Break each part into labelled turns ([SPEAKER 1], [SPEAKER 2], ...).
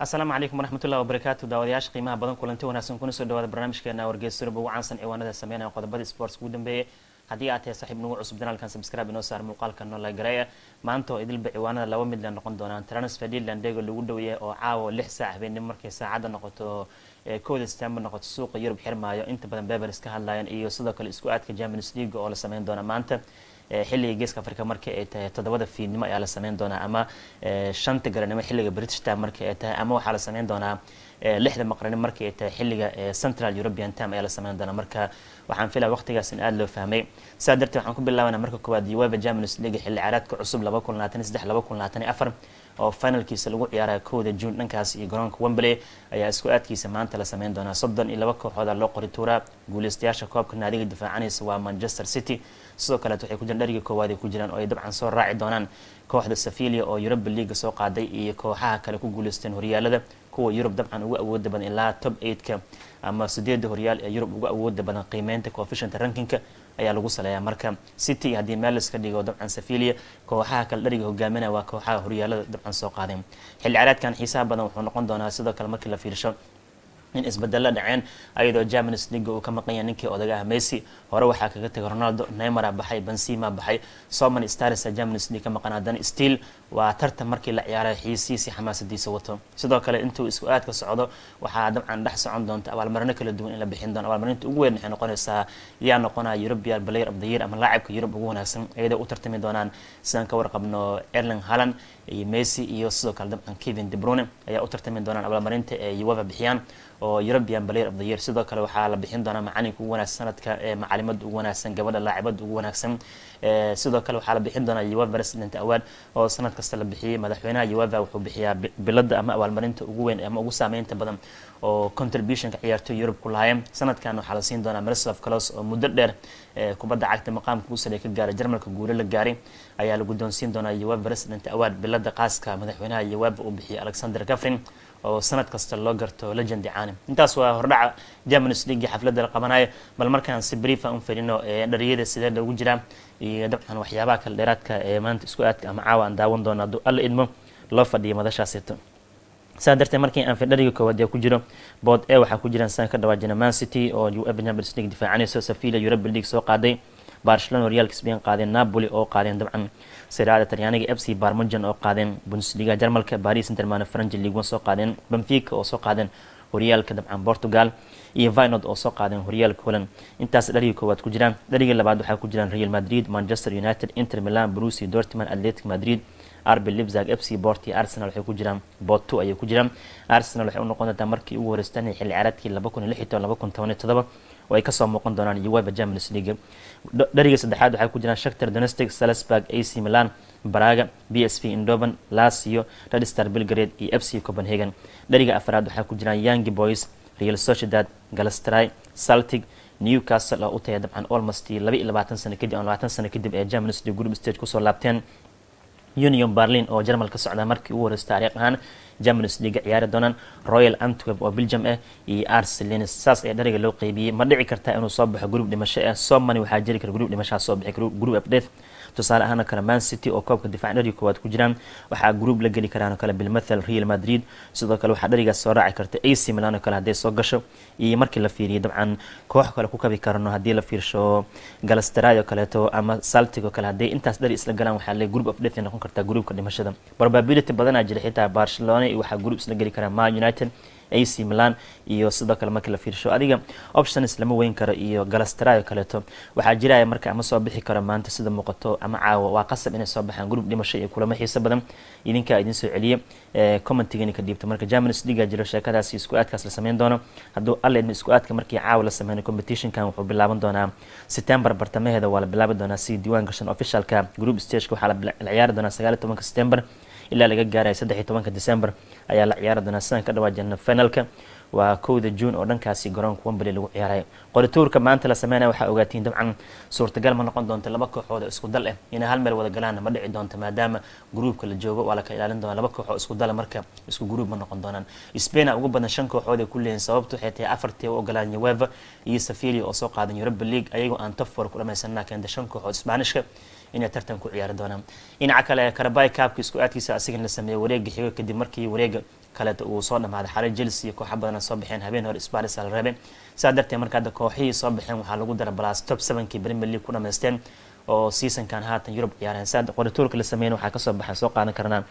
[SPEAKER 1] asalaamu calaykum waraxmatullahi wabarakaatu daawadayaasha qiimaha badan kulanti wanaagsan kuna soo dhawaada barnaamijkeena wargeysurba ugu caansan ciwaanada sameynaya qodobada sports ugu dambeeyay haddii aad tahay saaxiib nagu cusub janaalkan subscribe inoo saar muuqaalka noo lagareeya maanta oo idilba ciwaanada laba mid la noqon doonaan transfer dealandego lagu dhoweeyay oo caawa lix saac habeenimo markay saacadda noqoto kooda stember noqoto suuqa yurub xirmaayo inta badan bebers ka hadlayaan iyo sidoo kale isku aadka champions league oo la sameyn doona maanta xilliga geeska africa marka ay tahay toddobada fiidnimo ayaa la sameyn doonaa ama shanta garanimo xilliga british time marka ay tahay ama waxaa la sameyn doonaa lixda maqrani marka ay tahay xilliga central european time ayaa la sameyn doonaa marka waxaan filaya waqtigaas in aada loo fahmay saa darteed waxaan ku bilaabanaa marka koowaad uefa champions league xilli ciyaareedka cusub laba kun labaatan saddex laba kun labaatan afar oo finalkiisa lagu ciyaaraya kowda june dhankaas iyo garoonka wembley ayaa isku aadkiisa maanta la sameyn doonaa soddon iyo laba kooxooda loo qori tuuraa guuleystayaasha koobka naadiga difaacanaysa waa manchester city sidoo kaleet waxay ku jiraan dhariga koowaad ay ku jiraan oo ay dabcan soo raaci doonaan kooxda safilia oo yuruba leaga soo qaaday iyo kooxaha kale ku guuleysteen horyaalada kuwa yurub dabcan ugu awooda badan ilaa top eightka ama sideedda horyaal ee yurub ugu awooda badan qiimeynta coefficient rankinka ayaa lagu saleeyaa marka city haddii meel iska dhigo dabcan safilia kooxaha kale dhariga hogaaminaya waa kooxaha horyaalada dabcan soo qaadeen xilli ciyaareedkan xiisaha badan wuxuu noqon doonaa sidoo kale markii la fiirsho in isbedelo dhaceen ayadoo champions league uu ka maqan yahay ninkii odaga ah messi hore waxaa kaga tegay ronaldo neymara baxay benzema baxay soman starsa champions league ka maqan haddana still waa tartan markii la ciyaaray xiisiisi xamaasadiisa wato sidoo kale intuu isku aadka socdo waxaa dabcan dhex socon doonta abaalmarino kala duwan in la bixin doono abaalmarinta ugu weyn waxay noqonaysaa yaa noqonaya european player of the year ama laacibka yurub ugu wanaagsan iyadoo u tartami doonaan sidaan ka warqabno erling halland iyo messi iyo sidoo kale dabcan kevin debrune ayaa u tartami doonaan abaalmarinta ee uefa bixiyaan oo european player of the year sidoo kale waxaa la bixin doonaa macalinka ugu wanaagsan sanadka ee macalimada ugu wanaagsan gabadha laacibada ugu wanaagsan sidoo kale waxaa la bixin doonaa uefa president award oo sanad kasta la bixiyay madaxweynaha uefa wuxuu bixiyaa bilada ama abaalmarinta ugu weyn ama ugu saameynta badan oo contributionka ciyaartoy yurub ku lahaayeen sanadkan waxaa la siin doonaa miroslav clos oo muddo dheer kubadda cagta maqaamka ugu sare ka gaaray jarmalka guule la gaaray ayaa la guddoonsiin doonaa uefa president award bilada qaaska madaxweynaha uefa uu bixiyay alexander gafrin oo sanad kasta loo garto legend caani intaas waa hordhaca champions league xafladda la qabanayo bal markaan si brief aan u fadhino dhariyada sidee loogu jiraa iyo dabcan waxyaabaha kale dheeraadka ee maanta isku aadka ama caawa aan daawan doono hadduu alla idmo loo fadhiyo madashaaseeto saa darteed markii aan fidhariga koowaad ee ku jiro bood e waxaa ku jiraan saan ka dhawaajina man city oo uefa champions league difaacanayso safilia europa league soo qaaday barcelona horyaalka spain qaadeen napoli oo qaadeen dabcan siraada talyaaniga f c barmujan oo qaadeen bundesliga jarmalka paris intermane franci league one soo qaadeen benfica oo soo qaadeen horyaalka dabcan portugal iyo vinod oo soo qaadeen horyaalka holland intaas dhariga koowaad ku jiraan dhariga labaad waxaa ku jiraan real madrid manchester united inter milan brusi dortmund atletic madrid rb libzag f c bort iyo arsenal waxay ku jiraan bot two ayay ku jiraan arsenal waxay u noqon doontaa markii ugu horeystaan xilli ciyaareedkii laba kun iyo lix iyo toban laba kun toban iyo todoba oo ay kasoo muuqan doonaan uefa champions league dhariga saddexaad waxaa ku jiraan shaktar donestic salzburg ac milan baraga b s v indoven lasio red star belgrade iyo f c copenhagen dhariga afraad waxaa ku jiraan young boys real sociedad galastray celtic newcastle oo u tagay dabcan almost laba iyo labaatan sano kadib ama labaatan sano kadib ee champions league group stage kusoo laabteen union berlin oo jarmal ka socda markii ugu horeysa taariikh ahaan champions league ciyaari doonaan royal antwerp oo belgium ah iyo arselins saas ayaa dhariga loo qeybiyey ma dhici karta inuu soo baxo group dhimasho ah somani waxaa jiri kara group dhimashaa soo bixi group of death tusaale ahaan oo kale man city oo koobka difaac dhariga koowaad ku jiraan waxaa group la geli karaan oo kale bilmathal real madrid sidoo kale waxaa dharigaas soo raaci karta ac milan oo kale hadday soo gasho iyo markii la fiiriyo dabcan koox kale ku kabi karano haddii la fiirsho galastray oo kaleeto ama saltig oo kale hadday intaas dhari isla galaan waxaa le group of death noqon kartaa groupka dhimashada probability badanaa jira xitaa barcelona iyo waxaa group isla geli karaa man united ac milan iyo sidoo kale markii la fiirsho adiga options lama weyn karo iyo galastray oo kaleeto waxaa jiraya marka ama soo bixi karo maanta sida muuqato ama caawa waa qasab inay soo baxaan group dhimasho iyo kulamo xiiso badan idinkaa idin soo celiya commentigani ka dhiibto marka champions league jiro sheekadaasi isku aadkaas la sameyn doono hadduu alla idin isku aadka markii caawa la sameynayo competitionkan wuxuu bilaaban doonaa september bartamaheeda waa la bilaabi doonaa si diiwaan gashan officialka group stageka waxaa la ciyaari doonaa sagaal iyo tobanka september ilaa laga gaaraya saddex iyo tobanka december ayaa la ciyaari doonaa sidaan ka dhawaajina finalka waa kowda june oo dhankaasi garoonka wembley lagu ciyaarayo qorituurka maanta la sameynaya waxaa ogaatiin dabcan suurtagal ma noqon doonta laba kooxood oo isku dal ah inay hal meel wada galaan ma dhici doonto maadaama gruupka la joogo waa la ka ilaalin doonaa laba kooxoo isku dala marka isku gruup ma noqon doonaan spain ugu badan shan kooxood ay ku leeyihin sababtu waxay tahay afartii u ogolaan ueva iyo safilia oo soo qaadan europa league ayagoo aan top four ku dhamaysanaa keenta shan kooxood isbaanishka inay tartan ku ciyaari doonaan dhinaca kale karabay kaabka isku aadkiisa asigana la sameeyey wareega xigo kadib markii wareega kaleeto uu soo dhamaaday xalay chelsea iyo kooxa badana soo baxeen habeen hore sparis la reebay saa darteed marka hadda kooxihii soo baxeen waxaa lagu dara balaas top sevenkii premier league ku dhamaysteen oo seasonkan haatan yurub ciyaareen saa qorituurka la sameeyeen waxaa kasoo baxay soo qaadan karnaa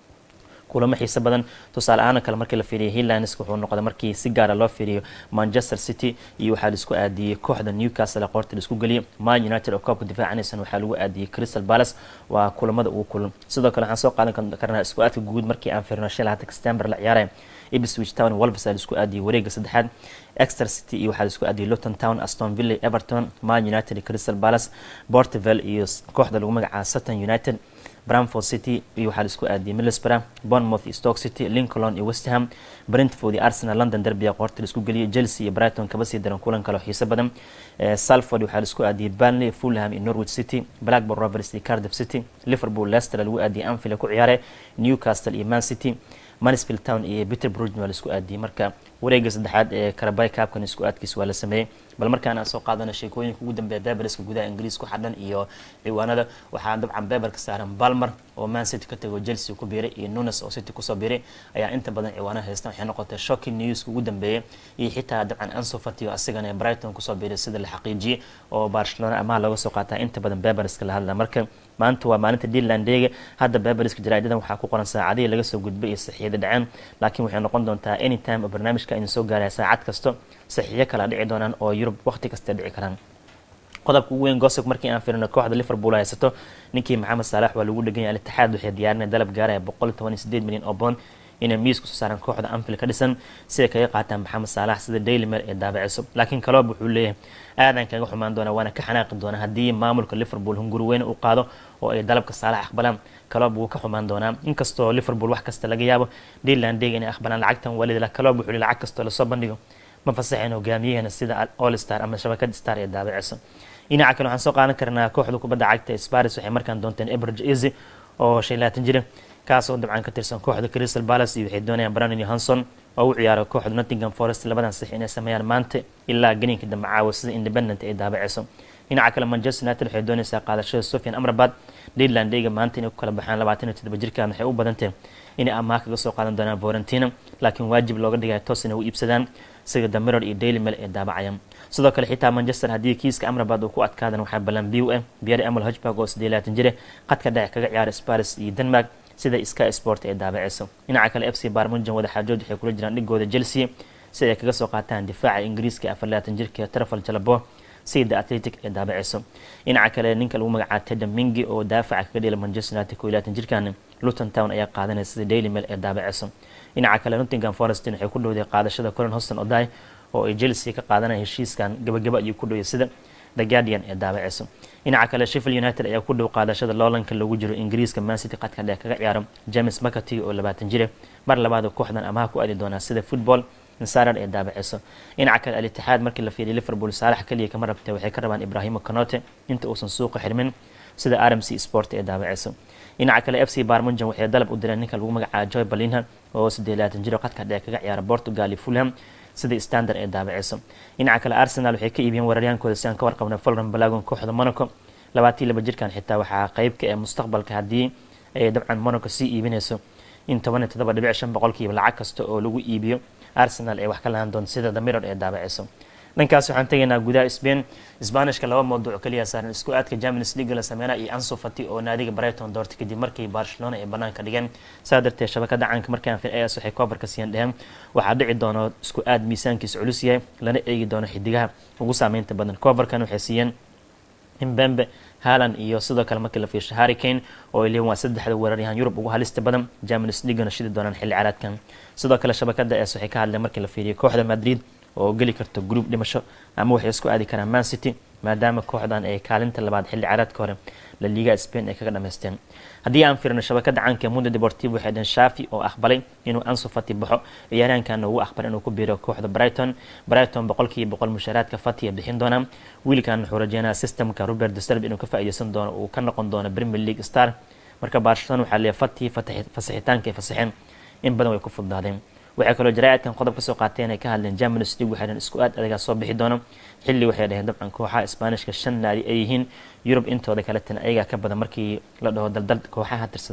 [SPEAKER 1] kulamo xiise badan tusaale ahaan kale markii la fiiriyo highlands wuxuu noqday markii si gaara loo fiiriyo manchester city iyo waxaa laisku aadiyey kooxda newcastle qoorta laisku geliyay man united oo koobka difaacanaysan waxaa lagu aadiyey crystal palace waa kulamada ugu kulan sidoo kale waxaan soo qaadan karnaa isku aadka guud markii aan fiirino shan labaatan september la ciyaaraya ipswich town wolves aa laisku aadiyey wareega saddexaad exeter city iyo waxaa laisku aadiyey luton town aston villa everton man united crystal palace portvel iyo kooxda lagu magacaaba sutton united bramford city iyo waxaa laisku aadiyey middlesbrough bournemouth iyo stoke city lincoln iyo westham brentford iyo arsenal london derby qoorta laisku geliyay chelsea iyo brighton kaba sii daran kulan kale oo xiise badan salford waxaa laisku aadiyey burnley fulham iyo norwich city blackburn rovers iyo cardiff city liverpool leicester lagu aadiyey anfield ku ciyaaray newcastle iyo man city mansfield town iyo peterborough waa laisku aadiyey marka wareega saddexaad ee karabay kaabkan isku aadkiis waa la sameeyey bal markaan aan soo qaadano sheekooyinka ugu dambeeya beberska gudaha ingiriis ku xadhan iyo ciwaanada waxaa dabcan beberka saaran balmer oo man city ka tago chelsea ku biiray iyo nunes oo city kusoo biiray ayaa inta badan ciwaanaha haystan waxay noqotay shocking newska ugu dambeeyay iyo xitaa dabcan anso fati oo asigana brighton kusoo biiray sida la xaqiijiyey oo barcelona amaha looga soo qaataa inta badan beberska la hadla marka maanta waa maalinta dealandeega hadda beberska jaraa'idadan waxaa ku qoran saacadihii laga soo gudbay iyo saxiixda dhaceen laakiin waxay noqon doontaa anytime oo barnaamijka idin soo gaaraya saacad kasto saxiixyo kala dhici doonaan oo yurub waqti kasta dhici karaan qodobka ugu weyn gosog markii aan firino kooxda liverpool haysato ninkii maxamed saalax waa lagu dheganya al-itixaad waxay diyaarinaya dalab gaaraya boqol toban iyo sideed milyan oo boond inay miisku soo saaraan kooxda anfield ka dhisan siday kaga qaataan maxamed saalax sida daily mail ee daabaceyso laakiin kaloob wuxuu leeyahay aadan kaga xumaan doona waana ka xanaaqi doona haddii maamulka liverpool hunguri weyne u qaado oo ay dalabka saalax aqbalaan kaloob wuu ka xumaan doonaa inkastoo liverpool wax kasta laga yaabo dealandeega inay aqbalaan lacagtan walid kaloob wuxuu lacag kastoo lasoo bandhigo ma fasaxeen hogaamiyaheena sida all star ama shabakad star ee daabaceyso dhinaca kale waxaan soo qaadan karnaa kooxda kubadda cagta sparis waxay markaan doonteen eberge easy oo shan labaatan jira kaasoo dabcan ka tirsan kooxda crystal palace iyo waxay doonayaan brandon johanson oo u ciyaaro kooxda nottingham forest labadan six inay sameeyaan maanta ilaa geninka dambe caawa sida independent ay daabaceyso dhinaca kale manchester united waxay doonaysaa qaadashada sofian amrabat dealandeyga maanta inay ku kala baxaan labaatan iyo toddoba jirkan waxay u badantee inay amaah kaga soo qaadan doonaan vorentina laakiin waajib looga dhigaya toos inay u iibsadaan sida the mirror iyo daily mail ee daabacayaan sidoo kale xitaa manchester haddii kiiska amrabat uu ku adkaadan waxaa ballan biw ah biyari amal hojberg oo siddeed labaatan jire qadka dhexe kaga ciyaara sparis iyo denmark sida sky sport ee daabaceyso dhinaca kale f c barmunjan wadaxaajood waxay kula jiraan dhigooda chelsea si ay kaga soo qaataan difaaca ingiriiska afar labaatan jirka trafal jalabo sida atletic ee daabaceyso dhinaca kale ninka lagu magacaaba tedam mingi oo daafaca kaga dhela manchester united koo labaatan jirkan luton town ayaa qaadanaya sida daily mail ee daabaceyso dhinaca kale nottingham forest waxay ku dhowday qaadashada colin hoston oday oo ay chelsea ka qaadanaya heshiiskan gabagaba ayuu ku dhoway sida the guardian ee daabaceyso dhinaca kale sheffield united ayaa ku dhow qaadashada loolanka lagu jiro ingiriiska mancity qadka dheer kaga ciyaaro james mccarty oo labaatan jire mar labaad kooxdan amaha ku aadi doonaa sida football insarar ee daabaceyso dhinaca kale al-itixaad markii la fiiriya liverpool saalax kaliya kama rabtay waxay ka rabaan ibrahimo canote inta uusan suuqa xirmin sida rmc sport ee daabaceyso dhinaca kale f c barmunjan waxay dalab u direen ninka lagu magacaaba joy balinha oo siddeed labaatan jiro qadka dheer kaga ciyaara portugal iyo fulham sida standard ee daabaceyso dhinaca kale arsenal waxay ka iibiyeen weeraryaankooda si aan ka warqabna folran balagon kooxda monaco labaatan laba jirkan xitaa waxaa qeybka ee mustaqbalka haddii ay dabcan monaco sii iibinayso in toban iyo toddoba dhibic shan boqolkiiba lacag kasta oo lagu iibiyo arsenal ay wax ka lahaan doonto sida the mirror ee daabaceyso dhankaas waxaan tegaynaa gudaha spain sbanishka laba mawduuc kaliya saaran isku aadka champions league la sameynaa iyo anso fati oo naadiga brighton doortay kadib markii barcelona ay banaanka dhigeen saa darteed shabakada caanka markaan fir as waxay koobarka siiyeen dheheen waxaa dhici doono isku aad miisaankiisa culus yahay lana eegi doono xidigaha ugu saameynta badan koobarkan waxay siiyeen imbembe halan iyo sidoo kale markii la fiirsho harry kane oo ay leeyihin waa saddexda weeraryahan yurub ugu halista badan champions leaguena shidi doonaan xilli caraadkan sidoo kale shabakada es waxay ka hadleen markii la fiiriyo kooxda madrid oo geli karto group dhimasho ama waxay isku aadi karaan man city maadaama kooxdan ay kaalinta labaad xilli caraadka hore la liga spain ay kaga dhamaysteen haddii aan firino shabakada caanka mundo deportivo waxay dhaheen shafi oo aqbalay inuu anso fati baxo ciyaaryahankan ugu aqbalay inuu ku biiro kooxda brighton brighton boqolkiiba boqol mushaaraadka fati bixin doonaa wiilkan wuxuu rajeynaya systemka robert deserb inuu ka faa'iideysan doono uu ka noqon doono premier league star marka barcelona waxaa leeyahay fati fasaxitaanka ay fasaxeen in badan way ku fududaadeen waxay kaloo jaraa'idkan qodob kasoo qaateen ay ka hadleen champions league waxay dhaheen isku aad adagaa soo bixi doono xilli waxay dhaheen dabcan kooxaha isbaanishka shan naadi ay yihiin yurub intooda kaletana ayagaa ka badan markii la dhaho daldal kooxaha tirsadaan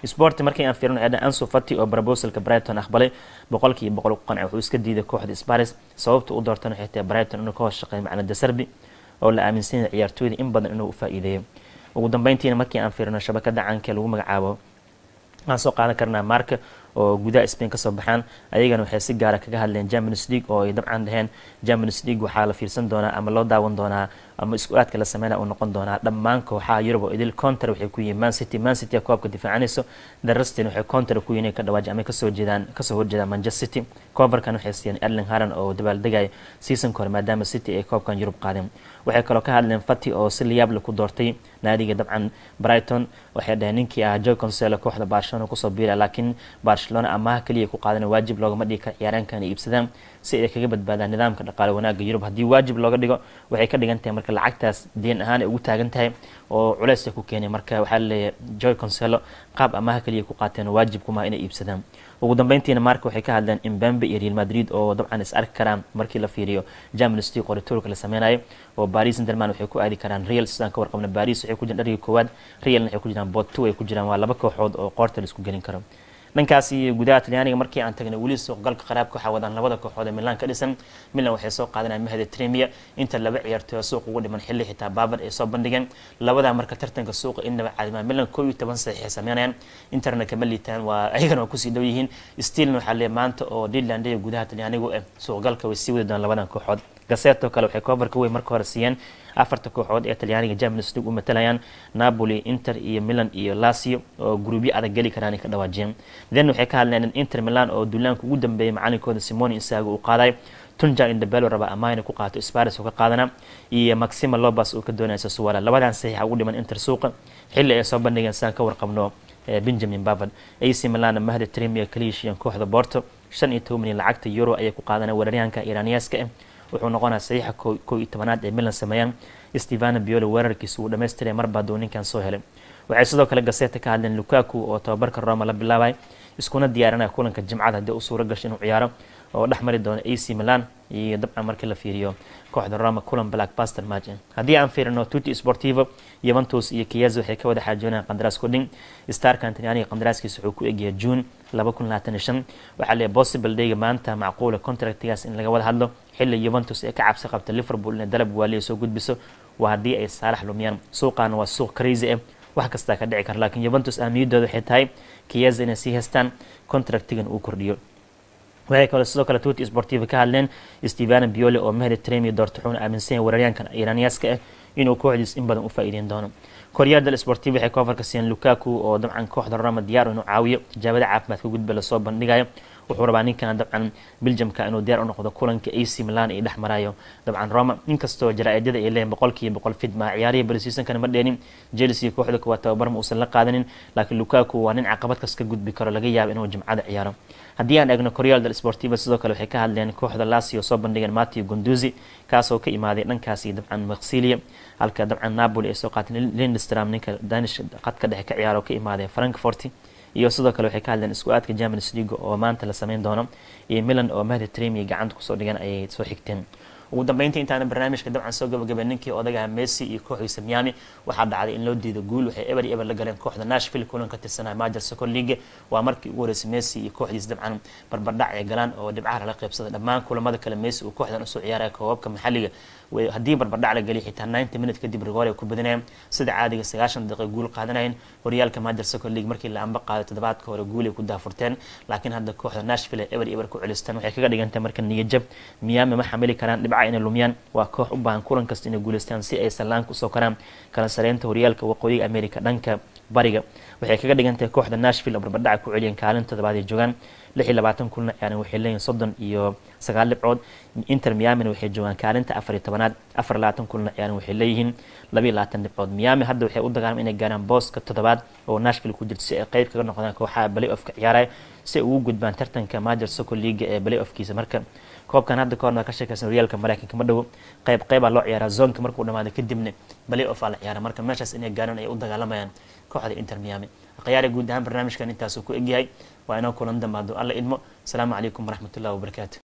[SPEAKER 1] sport markii aan fiirino eedhan ansu fati oo proposalka brighton aqbalay boqolkiiba boqol ku qancay wuxuu iska diiday kooxda sparis sababta u doortan waxay tahay brighton inuu ka hoos shaqeeyo macna dasarbi oo la aaminsan yahay ciyaartooyda in badan inuu u faa'iideeyo ugu dambeyntiina markii aan fiirino shabakada caanka lagu magacaabo aan soo qaadan karnaa marka oo gudaha spain kasoo baxaan ayagana waxay si gaara kaga hadleen champions league oo ay dabcan dhaheen champions league waxaa la fiirsan doonaa ama loo daawan doonaa ama isku aadka la sameynaya uu noqon doonaa dhammaan kooxaha yurub oo idil counter waxay ku yihiin man city man city koobka difaacanayso darastin waxay counter ku yihiin ka dhawaaji ama kasoo jeedaan kasoo horjeedaan manchester city coverkan waxay siiyeen erling haran oo dabaaldegaya seasonka hore maadaama city ay koobkan yurub qaadeen waxay kaloo ka hadleen fati oo si liyaable ku doortay naadiga dabcan brighton waxay dhaheen ninkii ah joy conselo kooxda barcelona kusoo biira laakiin barcelona amaha kaliya ku qaadan waajib loogama dhigi kara ciyaaraankan ay iibsadaan si ay kaga badbaadaan nidaamka dhaqaale wanaaga yurub haddii waajib looga dhigo waxay ka dhigan tahay marka lacagtaas deen ahaan ay ugu taagan tahay oo culeys ay ku keenay marka waxaa laleeyahay joy conselo qaab amaha kaliya ku qaateen waajib kumaha inay iibsadaan ugu dambeyntiina marka waxay ka hadleen imbambe iyo real madrid oo dabcan is arki karaan markii la fiiriyo champions league qoritoorka la sameynayo oo paris interman waxay ku aadi karaan real sidaan ka warqabna paris waxay ku jiraan dhargii koowaad realna waxay ku jiraan bot two ay ku jiraan waa laba kooxood oo qoorta la isku gelin karo dhankaas iyo gudaha talyaaniga markii aan tagnay weli suuqgalka qaraabka waxaa wadaan labada kooxood ee milan ka dhisan milan waxay soo qaadanaya mahada tremia inta laba ciyaartooy suuq ugu dhiman xilli xitaa baabar ay soo bandhigeen labadaa marka tartanka suuqa innaba caadimaa milan koo iyo toban saxiix ay sameynayaan interna kama liitaan waa ayagana waa kusii dhow yihiin stilna waxaa leeyahay maanta oo dealand iyo gudaha talyaanigu eh suuqgalka way sii wadi doonaan labadan kooxood gaseto kale waxay coverka weyn marka hore siiyeen afarta kooxood ee talyaaniga champions league u matalayaan napoli inter iyo milan iyo lasio oo gruubyo adag geli karaan ka dhawaajiyeen then waxay ka hadleen inter milan oo duulaanka ugu dambeeyay macalinkooda simoni insaago uu qaaday tunja indabelo raba amaana ku qaato sparis oo ka qaadana iyo maxima lobas oo ka doonaya sasuwala labadan saxiixa ugu dhiman inter suuqa xilli ay soo bandhigeen sidaan ka warqabno benjamin bavard ac milan mahda tremia kaliishiyan kooxda borto shan iyo toban milyan lacagta euro ayay ku qaadanaya weeraryahanka iraniyaska ah wuxuu noqonaya saxiixa koo iyo tobanaad ee milan sameeyaan stevana biolo weerarkiisa uu dhamaystiray marba hadduu ninkan soo helay waxay sidoo kale gaseta ka hadleen lukaku oo tababarka roma la bilaabay iskuna diyaarinaya kulanka jimcada haddii u suuro gasho inuu ciyaaro oo dhex mari doono ac milan iyo dabcan markii la fiiriyo kooxda roma kulan blackbuster match haddii aan fiirino tuti sportivo yuventus iyo kiyazo waxay ka wada xaajoonayaan qandaraas kudhin starkan talyaaniga qandaraaskiisa wuxuu ku egyahay june laba kun labaatan iyo shan waxaa leeyahay possible dayga maanta macquula contractigaas in laga wada hadlo xilli yuventus ee ka cabsi qabta liverpool inay dalab waaliya soo gudbiso waa haddii ay saalax lumiyaan suuqaana waa suuq crazy ah wax kastaa ka dhici kara laakiin yuventus ahmiyaddooda waxay tahay kiyaza inay sii haystaan contractigan uu kordhiyo waxay kaloo sidoo kale tuti sportiva ka hadleen stevana biole oo mahdi tremi doorta wuxuuna aaminsan yahay weeraryaankan iraniyaska ah inuu kooxdiis in badan u faa'iideyn doono koryaal del sportiv waxay coverka siiyeen lukaku oo dabcan kooxda roma diyaar inuu caawiyo tijaabada caafimaadka gudba lasoo bandhigayo wuxuu rabaa ninkan dabcan beljamka inuu diyaar u noqdo kulanka ac milan ay dhex marayo dabcan roma inkastoo jaraa-idyada ay leeyihin boqolkiiba boqol fidma ciyaarihii balisiisankana ma dheenin chelsea kooxda kuwaa tababar ma uusan la qaadanin laakiin lukaku waa nin caqabad kas ka gudbi karo laga yaabo inuu jimcada ciyaaro haddii aan eegno koryaal del sportiva sidoo kale waxay ka hadleen kooxda lasio soo bandhigeen matio gunduzi kaasoo ka imaaday dhankaasi dabcan maksilia halka dabcan napoli ay soo qaateen lindstram ninka danish qadka dhexe ka ciyaaro ka imaaday frankfort iyo sidoo kale waxay ka hadleen isku aadka champions league oo maanta la sameyn doono iyo milan oo mahdi tremi gacanta kusoo dhigan ayay soo xigteen ugu dambeyntii intaana barnaamijka dabcan soo gabagabay ninkii odagaha messi iyo kooxdiisa miami waxaa dhacday in loo diido guul waxay eber eber la galeen kooxda nashville kulan ka tirsanaya major soccer league waa markii ugu horeysay messi iyo kooxdiisa dabcan barbardhac ay galaan oo dhibcaha lala qaybsaday dhammaan kulamada kale messi uu kooxdan usoo ciyaaraya koobabka maxalliga haddii barbardhac la geliya xitaa ninety minute kadib rigoor ay ku badinayeen sida caadiga sagaashan daqiiqa guul qaadanayeen horyaalka major soccer league markii la amba qaaday toddobaadka hore guul ay ku daafurteen laakiin hadda kooxda nashville ay eber eber ku celistaan waxay kaga dhigantay marka niyajab miyaami ma xamili karaan dhibca inay lumiyaan waa koox u baahan kulan kasta inay guuleystaan si ay sallaanka usoo karaan kala sareynta horyaalka waqooyiga america dhanka bariga waxay kaga dhigantahay kooxda nashville oo barbardhaca ku celiyeen kaalin toddobaad ay joogaan lix iyo labaatan kulna ciyaaran waxay leeyihin soddon iyo sagaal dhibcood inter miamina waxay joogaan kaalinta afar iyo tobanaad afar labaatan kulna ciyaaran waxay leeyihiin laba iyo labaatan dhibcood miami hadda waxay u dagaalamay inay gaaraan booska toddobaad oo nashville ku jirto si ay qeyb kaga noqdaan kooxaha play offka ciyaaraya si ay ugu gudbaan tartanka major soccer league ee play offkiisa marka koobkan hadda kahorna ka sheekaysan horyaalka maraykanka ma dhowo qayb qeybaa loo ciyaaraa zoonka markuu dhamaado kadibna play off aa la ciyaara marka meeshaas inay gaaraan ay u dagaalamayaan kooxda inter miami khiyaari guud ahaan barnaamijkan intaasuu ku egyahay waa inoo kulan dambaado alla idmo asalaamu calaykum waraxmatullahi wabarakaatu